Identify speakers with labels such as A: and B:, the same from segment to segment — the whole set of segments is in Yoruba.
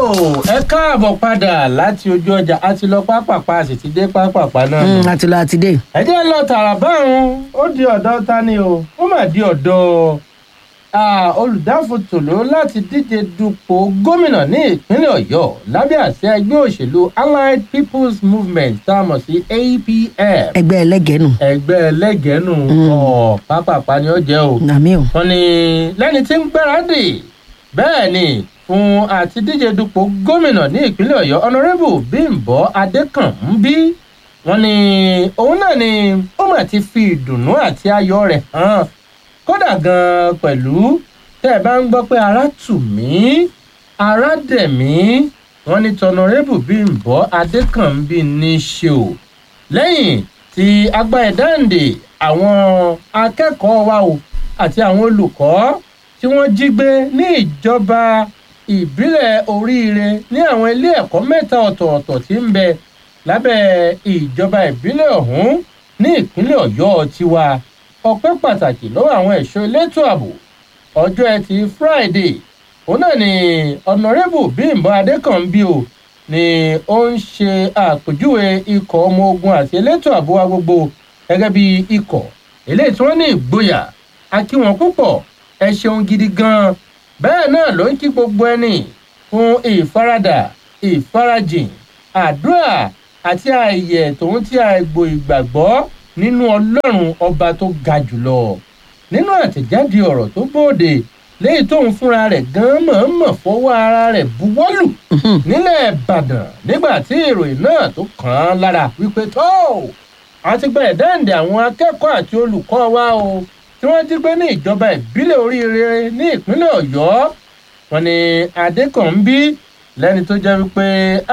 A: ẹ káàbọ̀ padà láti ojú ọjà a ti lọ pápápá a sì ti dé pápápá náà.
B: Mm, àti lọ àti dé.
A: ẹ jẹ́ lọ tààrà báwọn ó di ọ̀dọ̀ ta ni o ó mà di ọ̀dọ̀ ah, olùdáfòtòló láti díje dupò gómìnà ní ìpínlẹ̀ ọ̀yọ́ lábẹ́ àṣẹ ẹgbẹ́ òṣèlú allied people's movement tá a mọ̀ sí apm
B: ẹgbẹ́ ẹlẹ́gẹ̀ẹ́nù.
A: ẹgbẹ́ ẹlẹ́gẹ̀ẹ́nù ọ̀ pápápá ni ó jẹ́ o
B: nàmí o.
A: wọn ní lẹ́ni tí ń gbáradì bẹ́ẹ̀ ni fún àti díje dupò gómìnà ní ìpínlẹ̀ ọ̀yọ́ ọ̀nàrẹ́bù bímbọ adékànmí wọn ní òun náà ni ó mà ti fi ìdùnnú àti ayọ̀ rẹ̀ hàn kódà gan-an pẹ̀lú tẹ́ ẹ bá ń gbọ́ pé ara tù mí ara dẹ̀ mí wọn ní tọ̀nàrẹ́bù bímbọ adékànmí ní í ṣe o lẹ́yìn tí agbáyédáǹdè àwọn akẹ́kọ̀ọ́ wa o àti àwọn olùkọ́ tí wọ́n jí gbé ní ìjọba ìbílẹ̀ oríire ní àwọn ilé ẹ̀kọ́ mẹ́ta ọ̀tọ̀ọ̀tọ̀ tí ń bẹ lábẹ́ ìjọba ìbílẹ̀ ọ̀hún ní ìpínlẹ̀ ọ̀yọ́ tiwa ọpẹ́ pàtàkì lọ́wọ́ àwọn ẹ̀ṣọ́ elétò ààbò ọjọ́ ẹtì friday òun náà ni ọ̀nàrẹ́bù bímbọ adékànbí o ni ó ń ṣe àpèjúwe ikọ̀ ọmọ ogun àti elétò ààbò wa gbogbo gẹ́gẹ́ bí ikọ̀ eléyìí tí wọ́n ní ìgboyà a kí wọn púpọ̀ ẹ ṣeun gidi gan-an bẹ́ẹ̀ náà ló ń kí gbogbo ẹni fún ìfaradà ìfarajìn àdúrà àti ààyè tòun tí àìgbò ìgbàgbọ́ nínú ọlọ́run ọba tó ga jùlọ nínú àtẹ̀jáde ọ̀rọ̀ tó bóde léyìí tóun fúnra rẹ̀ gan mọ̀ọ́mọ̀ fọwọ́ ara rẹ̀ buwọ́lù nílẹ̀ ìbàdàn nígbà tí ìròyìn náà tó kàn án lára wípé tó àti gba ẹ̀dáǹdè àwọn akẹ́kọ̀ọ́ àti olùkọ́ wa o tí wọ́n jí gbé ní ìjọba ìbílẹ̀ oríire ní ìpínlẹ̀ ọ̀yọ́ wọn ni adékànbí lẹ́ni tó jẹ́ wípé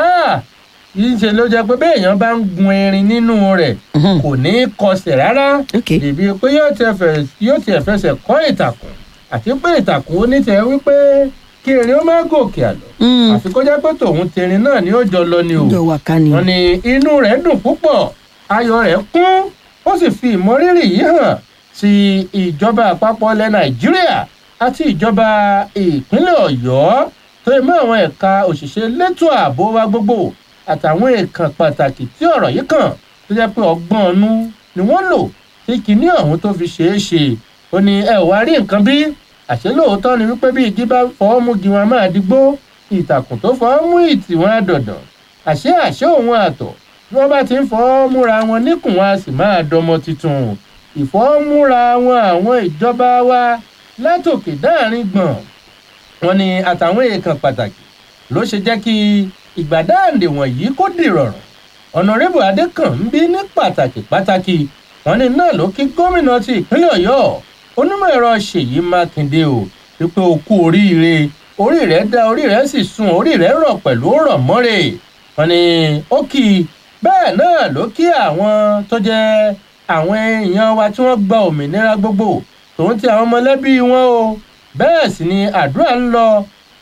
A: yìí ṣe ló jẹ́ pé béèyàn bá ń gun erin nínú rẹ̀ kò ní í kọsẹ̀ rárá
B: ok
A: dèbí pé yóò tiẹ̀ fẹ̀- yóò tiẹ̀ fẹsẹ̀ kọ́ ìtàkùn àti pé ìtàkùn onítẹ̀ wípé kí erin ó má gòkè àlọ́
B: Mm,
A: àfi kó jẹ́ pé tòun tẹ̀rín náà ni ó jọ lọ ni o
B: jọ wà ká ni.
A: wọn ní inú rẹ̀ dùn púpọ̀ ayọ̀ rẹ̀ kún ó sì fi ìmọrírì yìí hàn sí ìjọba àpapọ̀ ilẹ̀ nàìjíríà àti ìjọba ìpínlẹ̀ ọ̀yọ́ tó yẹ mọ́ àwọn ẹ̀ka òṣìṣẹ́ elétò ààbò wa gbogbo àtàwọn èèkàn pàtàkì tí ọ̀rọ̀ yìí kàn tó jẹ́ pé ọgbọ́n ọ̀nù ni wọ́n lò tí kinní ọ̀hún tó fi ṣeé ṣe ó ní ẹ ò wá rí nǹkan bí àṣẹ lóòótọ́ ni wípé bí igi bá fọwọ́ mú gi wọn máa digbó ìtàkùn tó fọwọ́ mú ìtì wọn á dọ̀dàn àṣé àṣé òun àtọ̀ bí wọ́n bá ti ń fọwọ́ múra wọn níkùn wọn a sì máa dọmọ tuntun ìfọwọ́múra wọn àwọn ìjọba wa látòkè dáàrin gbọ̀n wọn ni àtàwọn èèkàn pàtàkì ló ṣe jẹ́ kí ìgbàdáàndè wọ̀nyí kó dìrọ̀rùn ọ̀nàrẹ́bù adékànbí ní pàtàkì pàtàkì wọn ni náà ló kí gómìnà ti ìpínlẹ̀ ọ̀yọ́ onímọ̀ ẹ̀rọ ṣèyí mákindé o wípé o kú oríire orí rẹ̀ dá orí rẹ̀ sì sun orí rẹ̀ rọ̀ pẹ̀lú rọ̀ mọ́rẹ̀ wọn ni ó kì í bẹ́ẹ̀ náà ló kí àwọn tó jẹ́ àwọn èèyàn wa tí wọ́n gba òmìnira gbogbo tòun ti àwọn mọ̀lẹ́bí wọn o bẹ́ẹ̀ sì ni àdúrà ń lọ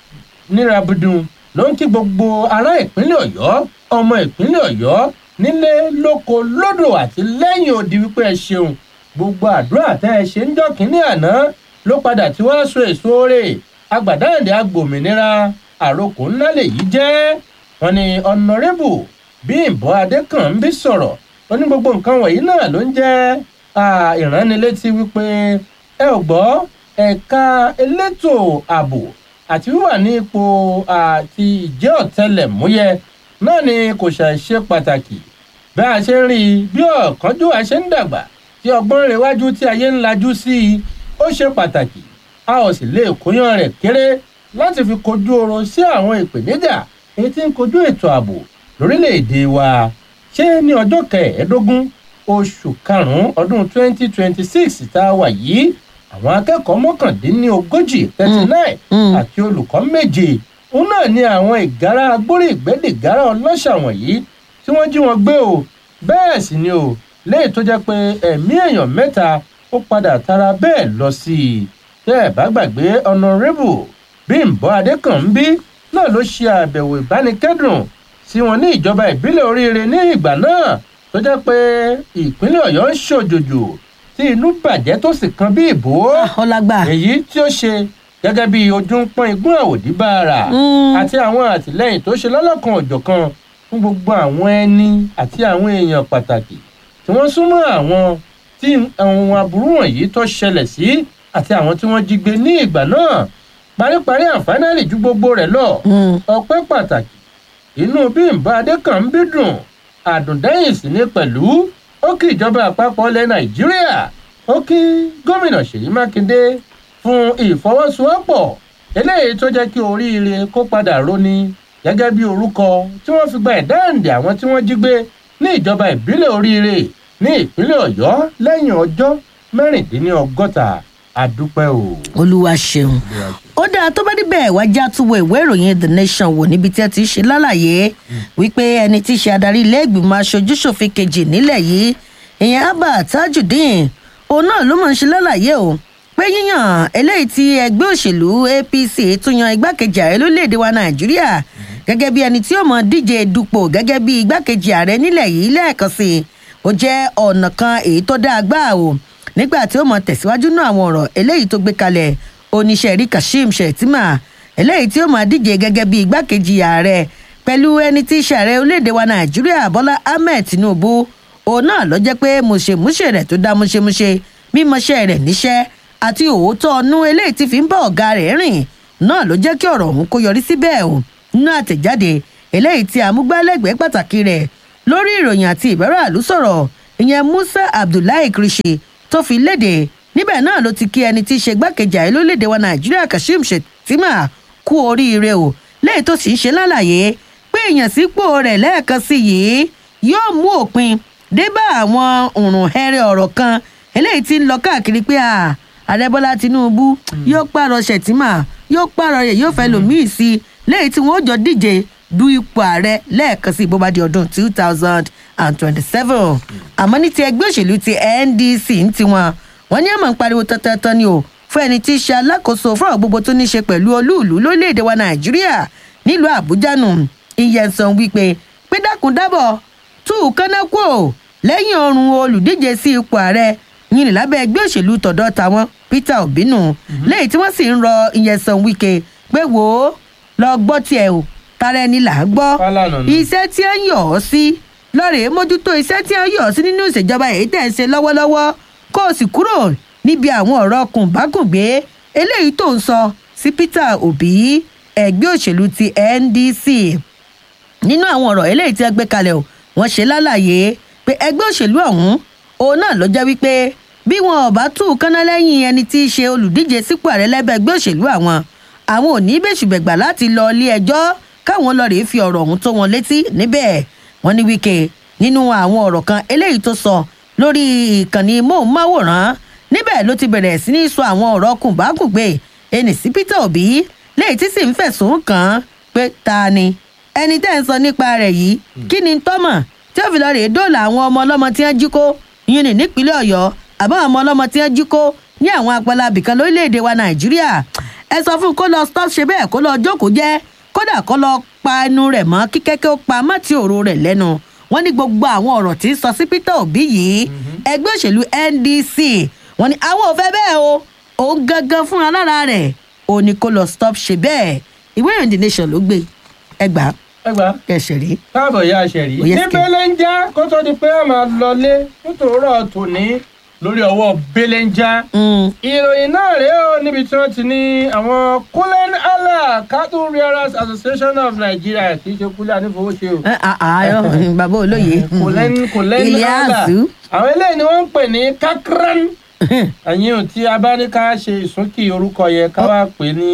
A: nírabudun ló ń kí gbogbo ará ìpínlẹ̀ ọ̀yọ́ ọmọ ìpínlẹ̀ ọ̀yọ́ nílé lóko lódò àti lẹ́yìn odi wípé ẹ ṣeun gbogbo àdúrà tẹ́ ẹ ṣe ń jọ́ kínní àná ló padà tí wọ́n so èso rẹ̀ agbàdáǹdè agbòmìnira àròkò ńlá lèyí jẹ́ wọn ni ọ̀nàrẹ́bù bímbọ adékànbí sọ̀rọ̀ ó ní gbogbo nǹkan wọ̀nyí náà ló ń jẹ́ ah, ìránnilétí wípé ẹ ò gbọ́ ẹ̀ka elétò ààbò àti wíwà ní ipò àti ìjẹ́ ọ̀tẹlẹ̀múyẹ́ náà ni kò ṣàìṣe pàtàkì bí a ṣe ń rí i bí ọ̀kánjúwà ṣe ń dàgbà tí ọgbọ́n rẹ̀ wájú tí ayé ń lajú sí i ó ṣe pàtàkì a ò sì lè kóyán rẹ̀ kéré láti fi kojú ọrọ̀ sí àwọn ìpèníjà èyí tí ń kojú ètò ààbò lórílẹ̀‐èdè wa ṣé ní ọjọ́ kẹẹ̀ẹ́dógún oṣù karùn-ún ọdún 2026 tá a wà yìí àwọn akẹ́kọ̀ọ́ mọ́kàndínlógójì thirty nine
B: Mm.
A: àti olùkọ́ méje òun náà ni àwọn ìgárá agbórí ìgbẹ́dẹ̀gárá ọlọ́ṣà wọ̀nyí tí wọ́n jí wọn gbé o bẹ́ẹ̀ sì ni o léyìí tó jẹ́ pé ẹ̀mí èèyàn mẹ́ta ó padà tara bẹ́ẹ̀ lọ sí i tẹ́ ẹ̀ bá gbàgbé ọ̀nàrẹ́bù bímbọ adékànbí náà ló ṣe àbẹ̀wò ìbánikẹ́dùn sí wọn ní ìjọba ìbílẹ̀ oríire ní ìgbà náà tó jẹ́ pé ìpínlẹ̀ ọ̀yọ́ ń ṣòjòjò tí inú bàjẹ́ tó sì kan bí ìbò
B: ọlágbà
A: èyí tí ó ṣe gẹ́gẹ́ bí ojú ń pọ́n igún àwòdì bára
B: Mm.
A: àti àwọn àtìlẹ́yìn tó ṣe lọ́lọ́kan òjọ̀kan fún gbogbo àwọn ẹni àti àwọn èèyàn pàtàkì tí wọ́n súnmọ́ àwọn tí àwọn aburú wọ̀nyí tó ṣẹlẹ̀ sí àti àwọn tí wọ́n jí gbé ní ìgbà náà paríparí àǹfààní ju gbogbo rẹ̀ lọ
B: Mm.
A: ọpẹ́ pàtàkì inú bímbá adékànbí dùn àdùndẹ́yìn sì ní pẹ̀lú ó kí ìjọba àpapọ̀ ilẹ̀ nàìjíríà ó kí gómìnà ṣèyí mákindé fún ìfọwọ́sowọ́pọ̀ eléyìí tó jẹ́ kí oríire kó padà roni gẹ́gẹ́ bí orúkọ tí wọ́n fi gba ẹ̀dáǹdè àwọn tí wọ́n jí gbé ní ìjọba ìbílẹ̀ oríire ní ìpínlẹ̀ ọ̀yọ́ lẹ́yìn ọjọ́ mẹ́rìndínlọ́gọ́ta àdúpẹ́ o.
B: olúwa ṣeun ó dáa tó bá níbẹ̀ wá já túwọ̀ ìwé ìròyìn the nation wò níbi tí ẹ ti ṣe lálàyé wípé ẹni tí í ṣe adarí ilé ìgbìmọ̀ aṣojúṣòfin kejì nílẹ̀ yìí ìyẹn abba tajudeen òun náà ló máa ń ṣe lálàyé o pé yíyàn eléyìí tí ẹgbẹ́ òṣèlú apc tún yan igbákejì ààrẹ lórílẹ̀‐èdè wa nàìjíríà gẹ́gẹ́ bí ẹni tí ó mọ̀ díje dupò gẹ́gẹ́ bí igbákejì ààrẹ nílẹ̀ yìí lẹ́ẹ̀kan sí i ó jẹ́ ọ̀nà kan èyí tó dáa gbáà o nígbà tí ó mọ tẹ̀síwájú náà àwọn ọ̀rọ̀ eléyìí tó gbé kalẹ̀ oníṣẹ́ rí kashim shettima eléyìí tí ó máa díje gẹ́gẹ́ bí igbákejì ààrẹ pẹ̀lú ẹni tí í ṣe ààrẹ orílẹ̀-èdè wa nàìjíríà bọ́lá ahmed tinubu òun náà ló jẹ́ pé mùṣemúṣe rẹ̀ tó dá múṣemúṣe mímọṣẹ́ rẹ̀ níṣẹ́ àti òótọ́ ọnú eléyìí tí fi ń bá ọ̀gá rẹ̀ rìn náà ló jẹ́ kí ọ̀rọ̀ ọ̀hún kó yọrí síbẹ̀ o nínú àtẹ̀jáde eléyìí tí amúgbálẹ́gbẹ̀ẹ́ pàtàkì rẹ̀ lórí ìròyìn àti ìbẹ̀rẹ̀ àlú sọ̀rọ̀ ìyẹn musa abdullahi krishi tó fi léde níbẹ̀ náà ló ti kí ẹni tí í ṣe gbákejì ààrẹ lórílẹ̀‐èdè wa nàìjíríà kashim shettima kú oríire o léyìí tó sì ń ṣe lálàyé pé èèyàn sípò rẹ̀ lẹ́ẹ̀kan sí yìí yóò mú òpin dé bá àwọn òrùn hẹrẹ ọ̀rọ̀ kan eléyìí tí ń lọ káàkiri pé à ààrẹ bọ́lá tinubu yóò pààrọ̀ shettima yóò pààrọ̀ rẹ̀ yóò fẹ́ lòmíì sí i léyìí tí wọ́n jọ díje du ipò ààrẹ lẹ́ẹ̀kan sí bó bá di ọdún two thousand and twenty-seven àmọ́ ní ti ẹgbẹ́ òṣèlú ti ndc ń tiwọn wọ́n ní àmọ́ ń pariwo tọ́tọ́tọ́ ni o fún ẹni tí í ṣe alákòóso fún àwọn gbogbo tó ní í ṣe pẹ̀lú olúùlú lórílẹ̀‐èdè wa nàìjíríà nílùú àbújá nù ìyẹ̀nsán wípé pé dákun dábọ̀ tú kánná kú ò lẹ́yìn ọrùn olùdíje sí ipò ààrẹ yìnyín lábẹ́ ẹgbẹ́ òṣèlú tọ̀dọ̀ tàwọn peter obi nù lẹ́yìn tí wọ́n sì ń rọ ìyẹ̀nsán wíkẹ́ pé wò ó lọ gbọ́ tiẹ̀ o tara ẹni là á gbọ́
A: Fálànà nù.
B: iṣẹ́ tí ó ń yọ̀ ọ́ sí lọ́rẹ̀ẹ́ mójútó iṣẹ́ tí ó ń yọ̀ ọ́ sí nínú ìṣèjọba èyí tẹ̀ ń ṣe lọ́wọ́lọ́wọ́ kó o sì kúrò níbi àwọn ọ̀rọ̀ kùnbákùngbé eléyìí tó ń sọ sí peter obi ẹgbẹ́ òṣèlú ti ndc nínú àwọn ọ̀rọ̀ eléyìí tí wọ́n gbé kalẹ̀ o wọ́n ṣe lálàyé pé ẹgbẹ́ òṣèlú ọ̀hún òun náà ló jẹ́ wípé bí wọn ò bá tú kánná lẹ́yìn ẹni tí í ṣe olùdíje sípò ààrẹ lẹ́bẹ̀ ẹgbẹ́ òṣèlú àwọn àwọn ò ní bẹ́sùbẹ̀gbà láti lọ ilé ẹjọ́ káwọn lọ rèé fi ọ̀rọ̀ ọ̀hún tó wọn létí níbẹ̀ wọ́n ní wíkẹ́ nínú àwọn ọ̀rọ̀ kan eléyìí tó sọ lórí ìkànnì móhùnmáwòrán níbẹ̀ ló ti bẹ̀rẹ̀ sí ní sọ àwọn ọ̀rọ̀ kùnbákùngbé ẹnì sí peter obi léyìí tí sì ń fẹ̀sùn kàn án pé ta ni ẹni tẹ́ ń sọ nípa rẹ̀ yìí kí ni tọ́mọ̀ tí ó fi lọ rèé dóòlà àwọn ọmọ ọlọ́mọ tí wọ́n jí kó yín ní nípínlẹ̀ ọ̀yọ́ àbá àwọn ọmọ ọlọ́mọ tí wọ́n jí kó ní àwọn apẹlẹ abìkan lórílẹ̀‐èdè wa nàìjíríà ẹ sọ fún un kó lọ stop ṣe bẹ́ẹ̀ kó lọ jókòó jẹ́ kódà kó lọ pa ẹnu rẹ̀ mọ́ kí kẹ́kẹ́ ó pa mọ́tì òru rẹ̀ lẹ́nu wọ́n ní gbogbo àwọn ọ̀rọ̀ tí ń sọ sí peter obi yìí ẹgbẹ́ òṣèlú ndc wọ́n ní àwọn ò fẹ́ bẹ́ẹ̀ o òun gangan fúnra lára rẹ̀ òun ni kó lọ stop ṣe bẹ́ẹ̀ ìwé ìròyìn the nation ló gbé ẹgbàá
A: ẹgbà
B: kẹsẹ̀ rí.
A: káàbọ̀ ya ṣẹ̀rí.
B: Ó yẹ
A: ní
B: kẹ́.
A: belenja kó tó di pé a máa lọlé nítorọ̀ tòní lórí ọwọ́ belenja. ìròyìn náà rèé o níbi tí wọ́n ti ní àwọn kulen allah cattle rearers association of nigeria kì í ṣe kúlẹ̀ ànífowóṣe o.
B: àárọ̀ bàbá olóye
A: kulen kulen allah
B: Iliasu.
A: àwọn eléyìí ni wọ́n ń pè ní kakran ẹ̀yin ò tí a bá ní ká ṣe ìsúnkì orúkọ yẹn ká wá pè ní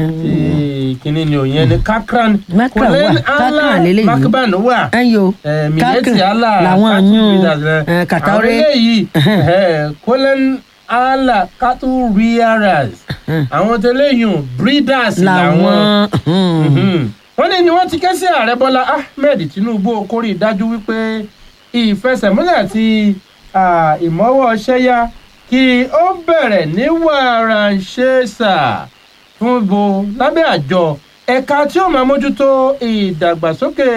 A: ti kínní ni òyìn ní kakran
B: Makran wà, Kakran lélẹ́yìí.
A: makban wà
B: ẹyọ
A: mileti ala
B: làwọn
A: cattle
B: yún
A: breeders, eh.
B: kàtàwé
A: àwọn eléyìí kolen ala cattle rearers àwọn tẹlẹyìn breeders làwọn
B: làwọn
A: Mhm. wọ́n ní ni wọ́n ti ké sí ààrẹ bọ́lá ahmed tinubu kórè dájú wípé ìfẹsẹ̀múlẹ̀ àti ah, ìmọ̀wọ́ ṣẹ́yà kí ó bẹ̀rẹ̀ ní wàràǹṣeṣà fún bo lábẹ́ àjọ ẹ̀ka tí ó máa mójútó ìdàgbàsókè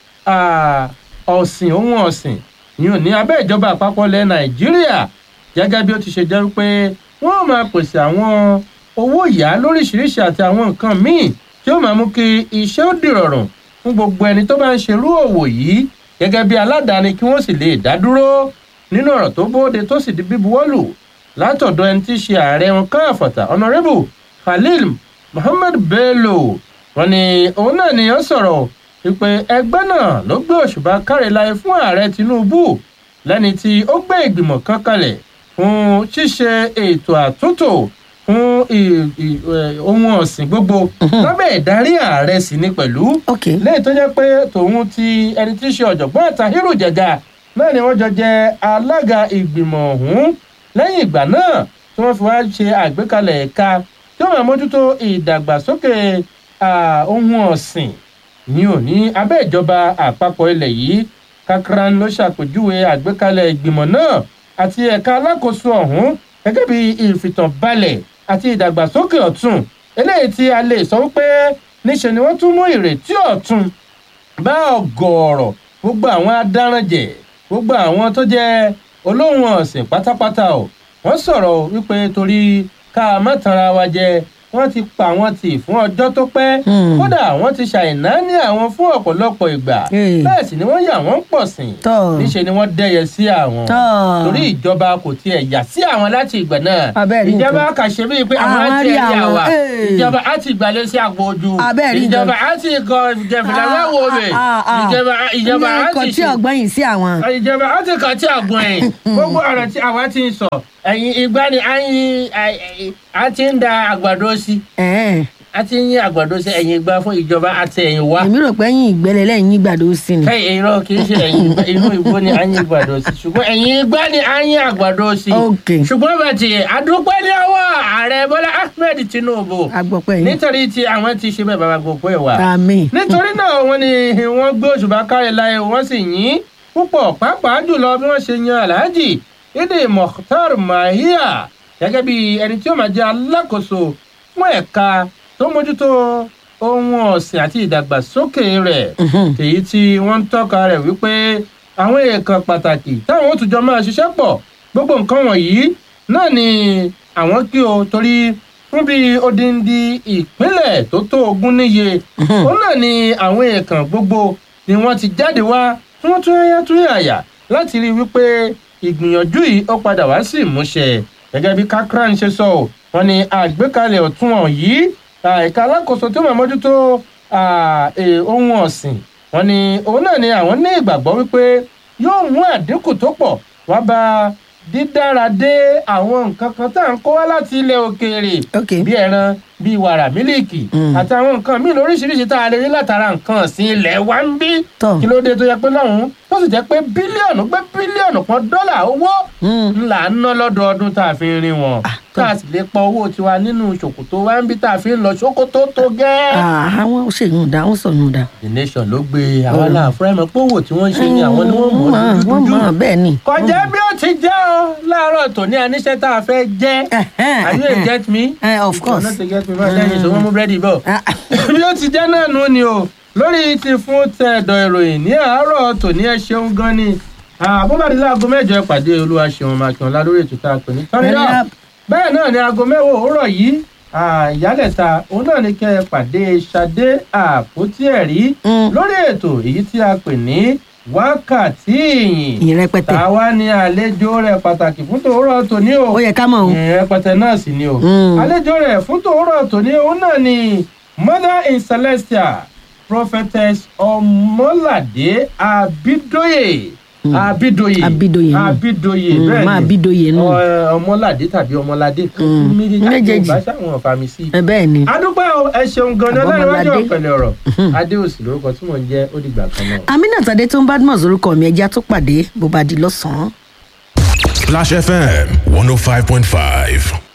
A: ah, ọ̀sìn ohun ọ̀sìn yìí ní abẹ́ ìjọba àpapọ̀ ilẹ̀ nàìjíríà gẹ́gẹ́ bí ó ti ṣe jẹ́ wípé wọ́n máa pèsè àwọn owó ìyá lóríṣiríṣi àti àwọn nǹkan míì tí ó máa mú kí iṣẹ́ ó dìrọ̀rùn fún gbogbo ẹni tó bá ń ṣerú òwò yìí gẹ́gẹ́ bí aládàáni kí wọ́n sì lè dá dúró nínú ọ̀rọ̀ tó bóde tó sì di bíbuwọ́lù látọ̀dọ̀ ẹni tí í ṣe ààrẹ wọn káàfọ̀tà honourable khalil muhammed bello wọn ni òun náà ni ó sọ̀rọ̀ wípé ẹgbẹ́ náà ló gbé òṣùbà káreláyé fún ààrẹ tinubu lẹ́ni tí ó gbé ìgbìmọ̀ kan kalẹ̀ fún ṣíṣe ètò àtúntò fún ì- ì- ẹ̀, ohun ọ̀sìn gbogbo lábẹ́ ìdarí ààrẹ sì ni pẹ̀lú
B: ok
A: lẹ́yìn tó jẹ́ pé tòun ti ẹni tí í ṣe ọ̀jọ̀gbọ́n Tahiru Jega náà ni wọ́n jọ jẹ alága ìgbìmọ̀ ọ̀hún lẹ́yìn ìgbà náà tí wọ́n fi wá ṣe àgbékalẹ̀ ẹ̀ka tí wọ́n máa mójútó ìdàgbàsókè ah, ohun ọ̀sìn ní òní abẹ́ ìjọba àpapọ̀ ilẹ̀ yìí Kakran ló ṣàpèjúwe àgbékalẹ̀ ìgbìmọ̀ náà àti ẹ̀ka alákòóso ọ̀hún gẹ́gẹ́ bí ìfìtànbalẹ̀ àti ìdàgbàsókè ọ̀tun eléyìí tí a lè sọ wípé níṣe ni wọ́n tún mú ìrètí ọ̀tun bá ọ̀gọ̀ọ̀rọ̀ gbogbo àwọn adáranjẹ gbogbo àwọn tó jẹ́ olóhùn ọ̀sìn pátápátá o wọ́n sọ̀rọ̀ wípé torí ká má tanra wa jẹ wọ́n ti pa wọ́n tì fún ọjọ́ tó pẹ́
B: Hmm.
A: kódà wọ́n ti ṣàìná ní àwọn fún ọ̀pọ̀lọpọ̀ ìgbà
B: Hey.
A: bẹ́ẹ̀ sì ni wọ́n yà wọ́n pọ̀ sìn
B: Tọ́.
A: níṣe ni wọ́n dẹ́yẹ sí àwọn
B: Tọ́.
A: torí ìjọba kò tiẹ̀ yà sí àwọn láti ìgbà náà
B: Abẹ́ẹ̀ rí
A: ìjọba
B: nǹkan.
A: kà ṣe bíi pé àwọn
B: Àwọn
A: á ti
B: rí
A: ẹ̀yà
B: àwọn,
A: wà
B: hey.
A: ìjọba á ti gbàlẹ̀ sí àpò ojú
B: Abẹ́ẹ̀ rí nǹkan.
A: ìjọba á ti kọ ìjẹ̀fìlà wẹ́wọ̀ mi
B: Ah, ah, ah.
A: ìjọba ìjọba
B: Ní
A: á
B: ọkọ̀
A: ti
B: tí
A: ṣe
B: ọgbọ́n yìí sí àwọn.
A: ìjọba á ti kàn tí àgùn ẹ̀ gbogbo ọ̀rọ̀ tí àwa ti ń sọ ẹ̀yìn ìgbà ni à ń yin à ti ń da àgbàdo sí
B: Ẹ̀ẹ́n.
A: a ti ń yin àgbàdo sí ẹ̀yìn ìgbà fún ìjọba àti ẹ̀yìn wá
B: èmi rò pé yín ìgbẹ́lẹ̀ lẹ́yìn yín gbàdó sí ni.
A: kẹ́yìn irọ́ kì í ṣe ẹ̀yìn ìgbà inú ìgbó ni à ń yin àgbàdo sí ṣùgbọ́n ẹ̀yìn ìgbà ni à ń yin àgbàdo sí
B: Ok.
A: ṣùgbọ́n bàtì àdúpẹ́ ní ọwọ́ ààrẹ bọ́lá ahmed tinubu
B: agbọ̀pẹ́ yín.
A: nítorí tí àwọn ti ṣe bẹ́ẹ̀ bàbá gbogbo ẹ̀ wá
B: àmì.
A: nítorí náà wọ́n ní wọ́n gbé òṣùbà káre láyé wọ́n sì yìn púpọ̀ pàápàá jùlọ bí wọ́n ṣe yan alhaji idi mokhtar mahia gẹ́gẹ́ bí ẹni tí ó máa jẹ́ alákòóso fún ẹ̀ka tó mójútó ohun ọ̀sìn àti ìdàgbàsókè rẹ̀ èyí tí wọ́n ń tọ́ka rẹ̀ wípé àwọn èèkàn pàtàkì táwọn ó tún jọ máa ṣiṣẹ́ pọ̀ gbogbo nǹkan wọ̀nyí náà ni àwọn kí o torí fún bí odindi ìpínlẹ̀ tó tó ogún níye òun náà ni àwọn èèkàn gbogbo ni wọ́n ti jáde wá tí wọ́n tún yáyá tún yàyà láti rí i wípé ìgbìyànjú yìí ó padà wá sí ìmúṣẹ gẹ́gẹ́ bí kakran ṣe sọ ọ́ wọ́n ní àgbékalẹ̀ ọ̀tún ọ̀yí ẹ̀ka alákòóso tó máa mójútó ah, eh, ohun ọ̀sìn wọ́n ní òun náà ni àwọn ní ìgbàgbọ́ wípé yóò mú àdínkù tó pọ̀ wá bá dídára dé àwọn nǹkan kan tá à ń kó wá láti ilẹ̀ òkèèrè
B: ok
A: bí ẹran bí wàrà mílíìkì
B: Mm.
A: àti àwọn nǹkan míì lóríṣiríṣi tá a lè rí látara nǹkan ọ̀sìn ilẹ̀ wa ń bí
B: Tọ́.
A: kí ló dé tó yẹ pé lọ́hùn-ún tó sì jẹ́ pé bílíọ̀nù pé bílíọ̀nù kan dọ́là owó
B: Mm.
A: ńlá ń ná lọ́dọọdún tá a fi ń rin wọn tá a sì lè pa owó tiwa nínú ṣòkòtò wa ń bí tá a fi ń lọ ṣòkòtò tó gẹ́.
B: Ah, àwọn ṣèyún dá wọn sọnù dá.
A: the nation ló gbé àwọn aláàfúrá ẹ̀mọ́ pé owó tí wọ́n ń ṣe ni àwọn ni wọ́n mọ̀
B: wọ́n
A: ọ́
B: mọ̀
A: dúdú
B: bẹ́ẹ̀ ni.
A: kọjá bí ó ti jẹ́ ọ láàárọ̀ tòní aníṣẹ́ tá a fẹ́ jẹ́ are you a get me?
B: Eh, of course.
A: not a get me báyìí lẹ́yìn tó wọ́n mú búrẹ́dì bọ̀.
B: Ah,
A: bí ó ti jẹ́ náà nù ni o lórí ti fún tẹ̀dọ̀ ìròyìn ní àárọ̀ tòní ẹ ṣeun gan ni àbúbàdí láago mẹ́jọ ẹ pàdé olúwa ṣeun mákìọ́lá lórí ètò tá a pè ní tọ́rí
B: Turn it
A: náà
B: up.
A: bẹ́ẹ̀ náà ni aago mẹ́wàá òwúrọ̀ yìí ah, ìyálẹ̀ta òun náà ni kẹ́ ẹ pàdé ṣadé àpótí ẹ̀rí
B: Mm.
A: lórí ètò èyí tí a pè ní wákàtí ìyìn
B: ìyìn rẹpẹtẹ.
A: tàwa ni àlejò rẹ̀ pàtàkì fún tòórọ̀ tòní o
B: ó yẹ ká mọ̀ o.
A: rẹpẹtẹ náà sì ni o.
B: Mm.
A: àlejò rẹ̀ fún tòórọ̀ tòní òun náà ni mother in celestia prophetess ọmọládé abidoye abidoye
B: Abidoye náà.
A: abidoye
B: Mm,
A: bẹ́ẹ̀
B: máa
A: ni
B: Abidoye náà.
A: Ọ- ọmọládé tàbí ọmọládé
B: Mm, méjèèjì.
A: méjèèjì bá ṣàwọn fàmì sí i.
B: ẹ bẹ́ẹ̀ ni.
A: adúpẹ́ o ẹ ṣeun gan-an
B: Àbọ̀mọládé.
A: ọlọ́run ọ̀pẹ̀lẹ̀ ọ̀rọ̀ adéòsì lórúkọ tí mò ń jẹ́ ó dìgbà kan náà.
B: aminat adé tó ń badmus orúkọ mi ẹja tó pàdé bó bá di lọ́sàn-án.
C: Splash FM 105.5.